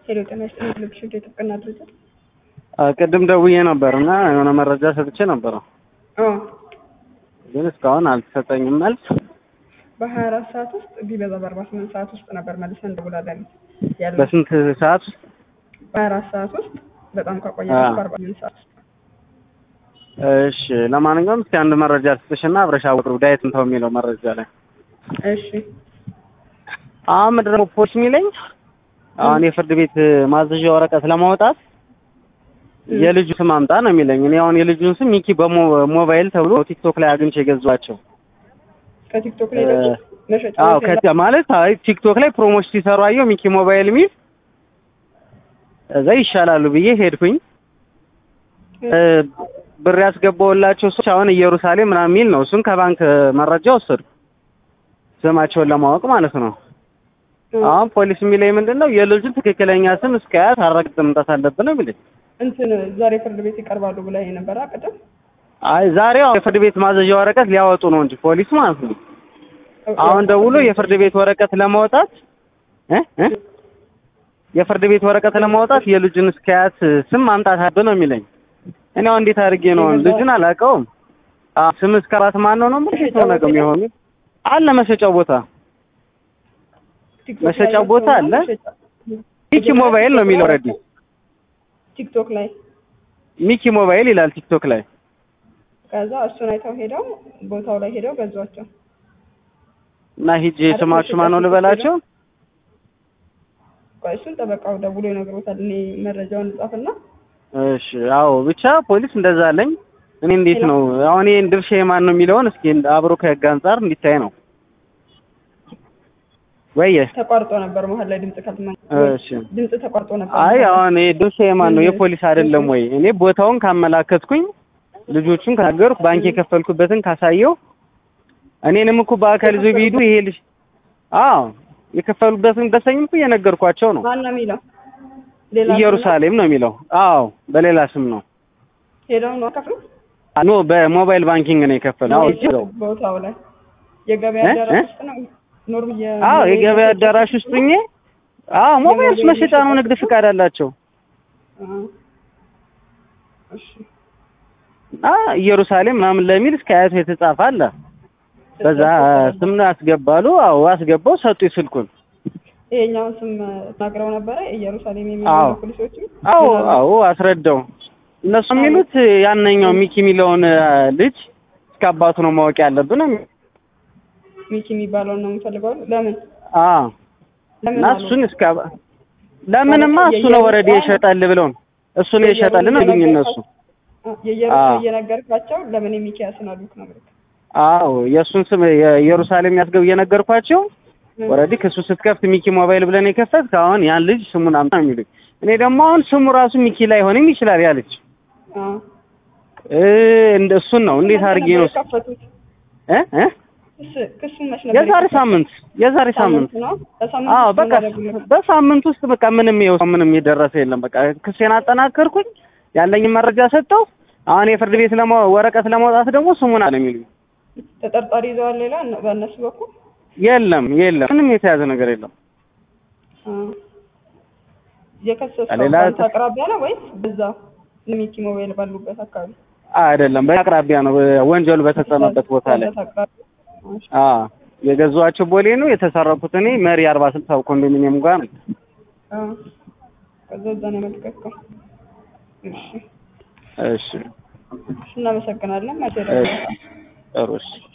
ሄሎ ጤና ይስጥልኝ ቴሌቪዥን የጥብቅና ድርጅት ቅድም ደውዬ ነበር እና የሆነ መረጃ ሰጥቼ ነበረ፣ አዎ ግን እስካሁን አልተሰጠኝም መልስ። በሀያ አራት ሰዓት ውስጥ ቢበዛ በአርባ ስምንት ሰዓት ውስጥ ነበር መልሰን እንደውላለን ያለ በስንት ሰዓት ውስጥ? በሀያ አራት ሰዓት ውስጥ በጣም ከቆየ አዎ። በአርባ ስምንት ሰዓት ውስጥ እሺ፣ ለማንኛውም እስኪ አንድ መረጃ ልስጥሽና አብረሽ አውሩ። ዳዊት እንተው የሚለው መረጃ ላይ እሺ አሁን ምንድን ነው ፖሊስ የሚለኝ አሁን የፍርድ ቤት ማዘዣ ወረቀት ለማውጣት የልጁ ስም አምጣ ነው የሚለኝ። እኔ አሁን የልጁን ስም ሚኪ በሞባይል ተብሎ ቲክቶክ ላይ አግኝቼ የገዛኋቸው ከቲክቶክ ላይ እ- ደግሞ መሸጫ አዎ ቤት የለም? ከ ማለት አይ ቲክቶክ ላይ ፕሮሞሽን ሲሰሩ አየሁ ሚኪ ሞባይል የሚል እዛ ይሻላሉ ብዬ ሄድኩኝ። እ፣ ብር ያስገባውላቸው ሰዎች አሁን ኢየሩሳሌም ምናምን የሚል ነው። እሱን ከባንክ መረጃ ወሰዱ ስማቸውን ለማወቅ ማለት ነው። እ፣ አሁን ፖሊስ የሚለኝ ምንድን ነው የልጁን ትክክለኛ ስም እስከያት አረጋግጥ መምጣት አለብን ነው የሚለኝ። እንትን ዛሬ ፍርድ ቤት ይቀርባሉ ብላ የነበረ ቅድም አይ ዛሬ አሁን የፍርድ ቤት ማዘዣ ወረቀት ሊያወጡ ነው እንጂ ፖሊስ ማለት ነው። አሁን ደውሎ የፍርድ ቤት ወረቀት ለማውጣት እ እ የፍርድ ቤት ወረቀት ለማውጣት የልጁን እስከያት ስም ማምጣት አለብን ነው የሚለኝ። እኔ አሁን እንዴት አድርጌ ነው ልጁን አላውቀውም። አዎ ስም እስከ አራት ማን ነው ነው ምን ሰው ነገር የሚሆን አለ መሸጫው ቦታ ቲክቶክ መሸጫ ላይ ቦታ አለ? መሸጫ- ሚኪ ሞባይል ነው የሚለው ኦልሬዲ ቲክቶክ ላይ ሚኪ ሞባይል ይላል ቲክቶክ ላይ። ከዛ እሱን አይተው ሄደው ቦታው ላይ ሄደው ገዟቸው። እና ሂጅ ስማችሁ ማን ነው ልበላቸው? ቆይ እሱን ጠበቃው ደውሎ ይነግሮታል። እኔ መረጃውን ጻፍና እሺ አዎ ብቻ ፖሊስ እንደዛ አለኝ። እኔ እንዴት ነው አሁን ይሄን ድርሻ የማን ነው የሚለውን እስኪ አብሮ ከህግ አንጻር እንዲታይ ነው ወየ ተቋርጦ ነበር መሀል ላይ ድምጽ ካልተማ እሺ ድምጽ ተቋርጦ ነበር። አይ አሁን ይሄ ድርሻ የማን ነው የፖሊስ አይደለም ወይ? እኔ ቦታውን ካመላከትኩኝ ልጆቹን ከነገርኩ ባንክ የከፈልኩበትን ካሳየው እኔንም እኮ በአካል ይዞ ቢሄዱ ይሄ ልጅ አዎ የከፈሉበትን ደሰኝም እኮ እየነገርኳቸው ነው። ማን ነው የሚለው? ሌላ ሰው ነው? ኢየሩሳሌም ነው የሚለው። አዎ በሌላ ስም ነው። ሄደው ነው ከፍሉ ኖ በሞባይል ባንኪንግ ነው የከፈለው። አዎ እዚህ ነው። ቦታው ላይ የገበያ እ? አዳራሽ እ? ውስጥ ነው ኖርም የ አዎ የገበያ አዳራሽ ውስጥ ሁኜ አዎ ሞባይል መሸጫ ነው፣ ንግድ ፍቃድ አላቸው። አ፣ እሺ አ ኢየሩሳሌም ምናምን ለሚል እስከ አያቱ የተጻፈ አለ። በዛ ስም ነው ያስገባሉ። አዎ አስገባው፣ ሰጡኝ ስልኩን። ይሄኛውን ስም ተናግረው ነበረ ኢየሩሳሌም አዎ። የሚሉ ፖሊሶቹ አዎ አዎ አስረዳው። እነሱ የሚሉት ያነኛው ሚኪ የሚለውን አ፣ ልጅ እስከ አባቱ ነው ማወቅ ያለብን ነው የሚሉት። ሚኪ የሚባለውን ነው የምፈልገው። ለምን አዎ ለምን እና አሉ? እሱን እስከ አባ- ለምንማ እሱ ነው ወረዴ ይሸጣል ብለው ነው እሱ ነው ይሸጣል ነው ይሉኝ እነሱ። አ፣ የኢየሩሳሌም አዎ። እየነገርካቸው ለምን የሚኪያስን አሉክ ነው የምልህ። አዎ የእሱን ስም የኢየሩሳሌም ያስገብ እየነገርኳቸው ወረዲ ክሱ ስትከፍት ሚኪ ሞባይል ብለን የከፈት አሁን ያን ልጅ ስሙን አምጣ ነው የሚሉኝ። እኔ ደግሞ አሁን ስሙ ራሱ ሚኪ ላይሆንም ይችላል ያ ልጅ አ፣ እ እንደ እሱን ነው እንዴት አድርጌ ነው የከፈቱት? እ እ ክስ- ክሱን መች ነበር የዛሬ የከፈቱት? ሳምንት የዛሬ ሳምንት ነው በሳምንት አዎ ውስጥ በቃ ምን አደረጉልህ? በሳምንት ውስጥ በቃ ምንም ይኸው ምንም የደረሰ የለም። በቃ ክሴን አጠናከርኩኝ ያለኝን መረጃ ሰጠው። አሁን የፍርድ ቤት ለማ ወረቀት ለማውጣት ደግሞ ስሙን አለ የሚሉኝ ተጠርጣሪ ይዘዋል ሌላ እነ- በእነሱ በኩል የለም የለም ምንም የተያዘ ነገር የለም። አ፣ የከሰሰው ሌላ በአንተ አቅራቢያ ነው ወይስ በዛ ሚኪ ሞባይል ባሉበት አካባቢ? አይደለም በአቅራቢያ ነው ወንጀሉ በተፈጸመበት ቦታ ላይ በአንተ አቅራቢያ። እሺ። አ የገዛኋቸው ቦሌ ነው የተሰረኩት እኔ መሪ አርባ ስልሳ ኮንዶሚኒየም ጋር ነው። አ፣ ከዛ እዛ ነው የመለከትከው። እሺ እሺ እሺ፣ እናመሰግናለን። መቼ እሺ ጥሩ እሺ